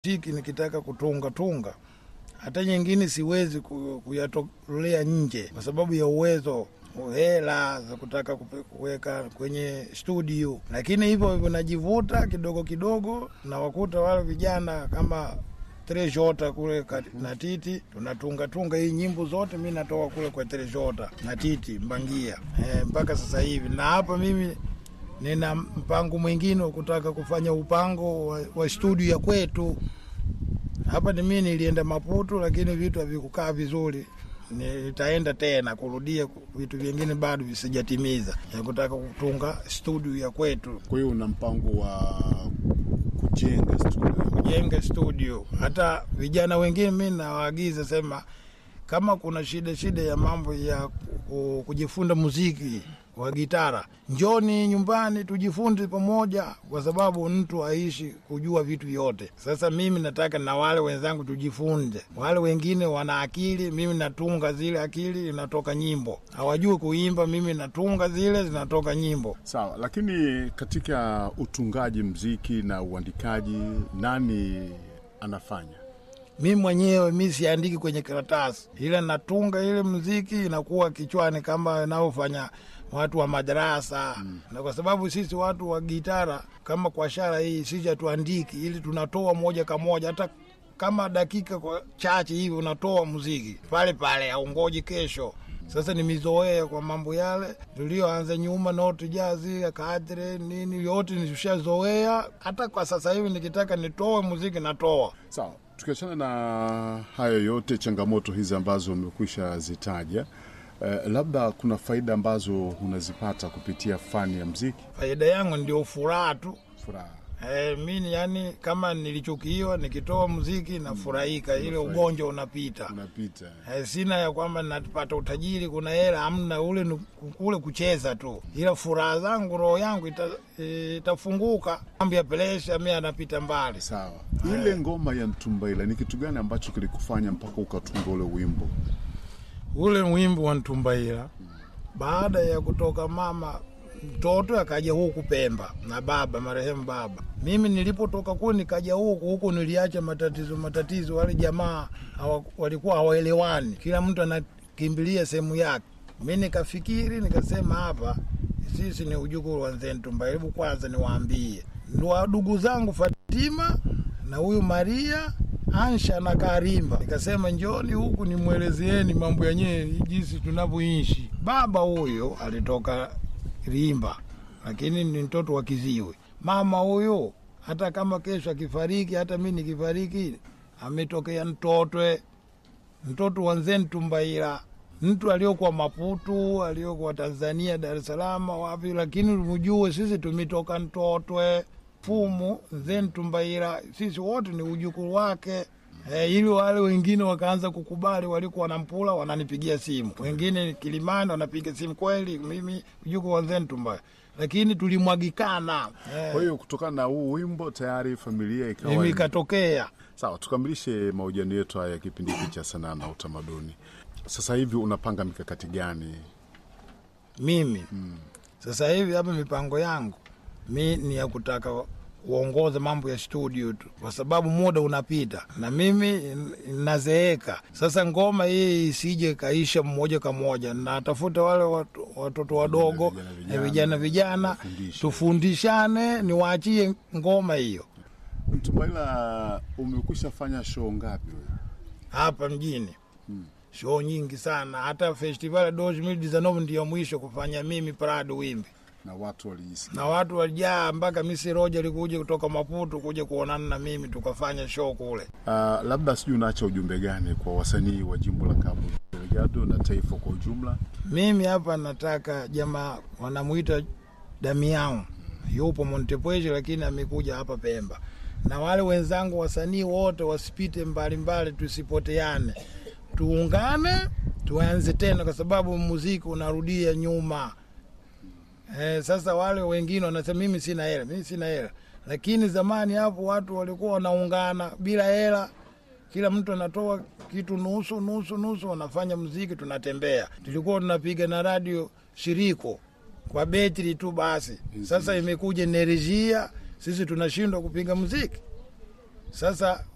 tiki nikitaka kutunga tunga hata nyingine siwezi ku- kuyatolea nje kwa sababu ya uwezo hela za kutaka kupe- kuweka kwenye studio, lakini hivyo hivyo najivuta kidogo kidogo, na wakuta wale vijana kama Treshota kule kat- na Titi tunatunga tunga hii nyimbo zote, mi natoka kule kwa Treshota na Titi Mbangia e, mpaka sasa hivi, na hapa mimi nina mpango mwingine wa kutaka kufanya upango wa, wa studio ya kwetu hapa. Ni mimi nilienda Maputo, lakini vitu havikukaa vizuri. Nitaenda tena kurudia vitu vingine bado visijatimiza, ya kutaka kutunga studio ya kwetu, Kwa hiyo una mpango wa kujenga studio? kujenga studio. Hata vijana wengine mi nawaagiza sema, kama kuna shida shida ya mambo ya ku- kujifunza muziki wa gitara, njoni nyumbani tujifunze pamoja, kwa sababu mtu aishi kujua vitu vyote. Sasa mimi nataka na wale wenzangu tujifunze. Wale wengine wana akili, mimi natunga zile akili, inatoka nyimbo. Hawajui kuimba, mimi natunga zile, zinatoka nyimbo. Sawa, lakini katika utungaji mziki na uandikaji nani anafanya? mi mwenyewe mi siandiki kwenye karatasi, ile natunga ile mziki inakuwa kichwani kama inavyofanya watu wa madarasa mm. na kwa sababu sisi watu wa gitara kama kwa shara hii sisi hatuandiki, ili tunatoa moja kwa moja, hata kama dakika kwa chache hivi unatoa muziki pale pale, aungoji kesho. Sasa nimezoea kwa mambo yale tulioanza nyuma, noti jazi kadre nini, yote nishazoea. Hata kwa sasa hivi nikitaka nitoe muziki natoa. Sawa, tukiachana na hayo yote, changamoto hizi ambazo umekwisha zitaja, eh, labda kuna faida ambazo unazipata kupitia fani ya mziki? faida yangu ndio furaha tu. Furaha E, mi yani kama nilichukiwa nikitoa muziki nafurahika, ile ugonjwa unapita. unapita. E, sina ya kwamba napata utajiri, kuna hela amna, ule ni kule kucheza tu, ila furaha zangu, roho yangu ita, e, itafunguka. Mambo ya presha mi anapita mbali. Sawa, ile ngoma ya Ntumbaila ni kitu gani ambacho kilikufanya mpaka ukatunga ule wimbo? Ule wimbo wa Ntumbaila, baada ya kutoka mama mtoto akaja huku Pemba na baba marehemu baba. Mimi nilipotoka kule nikaja huku huku, niliacha matatizo matatizo, wale jamaa hawa, walikuwa hawaelewani, kila mtu anakimbilia sehemu yake. Mi nikafikiri nikasema, hapa sisi ni ujukuru wa Mzee Ntumbaila, hebu kwanza niwaambie ndo ndugu zangu Fatima na huyu Maria Ansha na Karimba. Nikasema njoni huku nimwelezeeni mambo yenyewe jinsi tunavyoishi. Baba huyo alitoka Rimba, lakini ni mtoto wa Kiziwi. Mama huyo hata kama kesho akifariki, hata mi nikifariki, ametokea Mtotwe, mtoto wa Nzee Ntumbaila, mtu aliokuwa Maputu, aliokuwa Tanzania, Dar es Salaam, wapi, lakini mjue sisi tumetoka Mtotwe fumu Nzee Ntumbaila, sisi wote ni ujukuru wake. E, ili wale wengine wakaanza kukubali, walikuwa wanampula, wananipigia simu, wengine Kilimani wanapiga simu, kweli mimi ujukuru wa Nzee Ntumbaila, lakini tulimwagikana e, Kwa hiyo kutokana na huu wimbo tayari familia ikawa mimi ikatokea Sawa, tukamilishe mahojiano yetu haya ya kipindi hiki cha sanaa na utamaduni. Sasa hivi unapanga mikakati gani? mimi sasa hivi hapa mipango yangu mi ni ya kutaka kuongoza mambo ya studio tu, kwa sababu muda unapita na mimi n- nazeeka. Sasa ngoma hii isije kaisha mmoja kwa moja, natafuta wale watu- watoto wadogo Vijana, vijana, na vijana vijana, wafundishe. tufundishane, niwaachie ngoma hiyo Mtumbaila, umekwisha fanya show ngapi wewe? hapa mjini show nyingi sana, hata festival ya 2019 ndiyo mwisho kufanya mimi Prado Wimbi na watu waliisikia? na watu walijaa mpaka Misi Roja alikuja kutoka Maputo kuja kuonana na mimi tukafanya show kule. Uh, labda sijui unaacha ujumbe gani kwa wasanii wa jimbo la Cabo Delgado na taifa kwa ujumla? Mimi hapa nataka jamaa wanamwita Damian, yupo Montepuez lakini amekuja hapa Pemba, na wale wenzangu wasanii wote wasipite mbalimbali, tusipoteane, tuungane, tuanze tena, kwa sababu muziki unarudia nyuma. Eh, sasa wale wengine wanasema mimi sina hela, mimi sina hela, lakini zamani hapo watu walikuwa wanaungana bila hela, kila mtu anatoa kitu nusu nusu nusu, wanafanya muziki, tunatembea. Tulikuwa tunapiga na radio shiriko kwa betri tu basi. Sasa imekuja enerjia, sisi tunashindwa kupiga muziki. Sasa